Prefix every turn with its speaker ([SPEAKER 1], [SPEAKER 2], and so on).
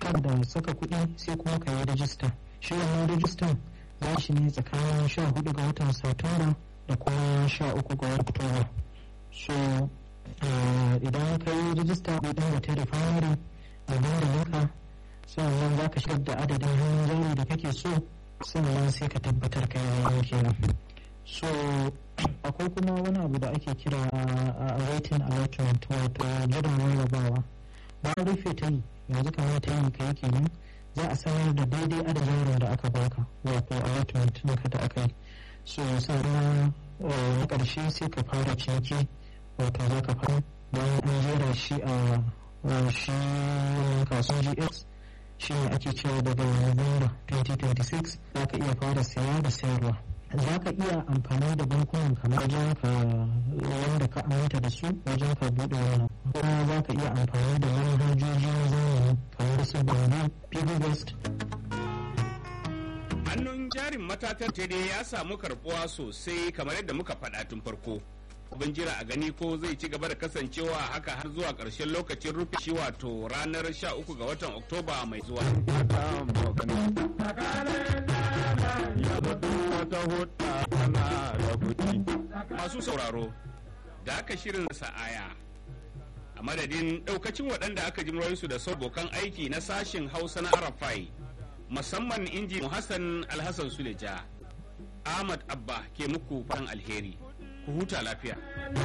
[SPEAKER 1] ka da saka kuɗi sai kuma ka yi rajista shi wannan rajistan za shi ne tsakanin sha hudu ga watan satumba da kuma sha uku ga watan oktoba so idan ka yi rajista kuɗin da ta da famari da dandalinka sannan za ka shigar da adadin hannun jari da kake so sannan sai ka tabbatar ka yi kenan so akwai kuma wani abu da ake kira a waiting allotment wato jiran rarrabawa bayan rufe ta yi yanzu kamar ta yi ka yi kenan za a sanar da daidai adadin yaron da aka baka wato allotment ɗinka da aka yi so sannan na ƙarshe sai ka fara ciniki wato za ka fara bayan an jera shi a shi kasuwan gs shi ne ake cewa daga November 2026 za ka iya fara saya da sayarwa za ka iya amfani da bankunan kamar wajen ka wanda ka aminta da su wajen ka buɗe wannan kuma za ka iya amfani da manhajoji na zamani kamar su bambu piggyvest
[SPEAKER 2] hannun jarin matatar dai ya samu karbuwa sosai kamar yadda muka faɗa tun farko abin jira a gani ko zai ci gaba da kasancewa haka har zuwa ƙarshen lokacin rufe shi wato ranar 13 ga watan oktoba mai zuwa masu sauraro da aka shirin sa'aya a madadin ɗaukacin waɗanda aka ji su da abokan aiki na sashen hausa na arafai musamman inji hassan alhassan suleja ahmad abba ke muku fan alheri ku huta lafiya